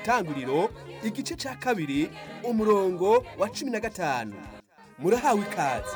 itanguriro igice cya kabiri umurongo wa cumi na gatanu murahawe ikaze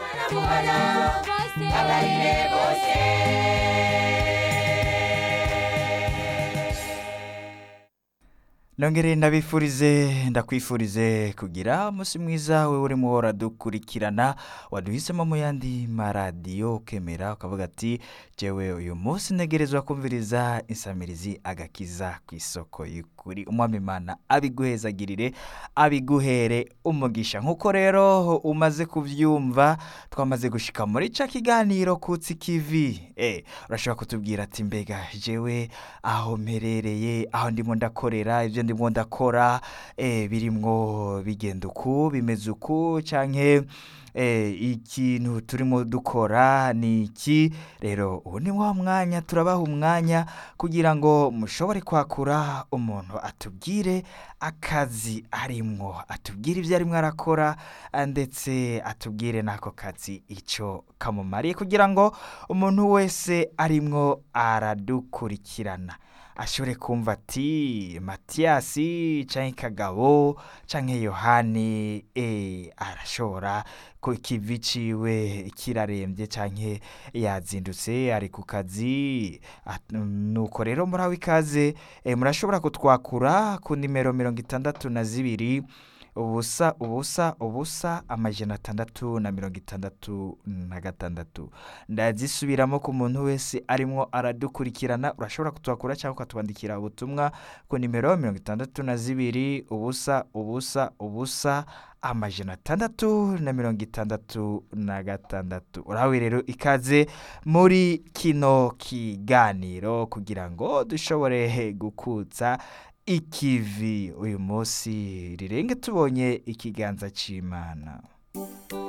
nongere ndabifurize ndakwifurize kugira umunsi mwiza we urimo uradukurikirana waduhisemo mu yandi maradiyo ukemera ukavuga ati jewe uyu munsi ntegerezwa kumviriza insamirizi agakiza ku isoko y'ukuri umwami imana abiguhezagirire abiguhere umugisha nk'uko rero umaze kubyumva twamaze gushika muri ca kiganiro kutsi kivi eh urashobora kutubwira ati mbega jewe aho mperereye aho ndimo ndakorera ibyo ndimo ndakora eh birimwo bigenda uku bimeze uku canke eh, ikintu turimo dukora ni iki rero ubu ni wa mwanya turabaha umwanya kugira ngo mushobore kwakura umuntu atubwire akazi arimwo atubwire ibyo arimo arakora ah, ndetse atubwire n'ako kazi icyo kamumariye kugira ngo umuntu wese arimwo aradukurikirana ashobore kumva ati matiyasi canke kagabo canke yohani e, arashobora ko ikivi ciwe kirarembye canke yazindutse ari ku kazi At- nuko rero muraho ikaze e, murashobora kutwakura ku nimero mirongo itandatu na zibiri ubusa ubusa ubusa amajana atandatu na mirongo itandatu na gatandatu ndazisubiramo ku muntu wese arimo aradukurikirana urashobora kutwakura cyangwa ukatwandikira ubutumwa ku nimero mirongo itandatu na zibiri ubusa ubusa ubusa amajana atandatu na mirongo itandatu na gatandatu urahawe rero ikaze muri kino kiganiro kugira ngo dushobore gukutsa ikivi uyu munsi rirenge tubonye ikiganza cy'imana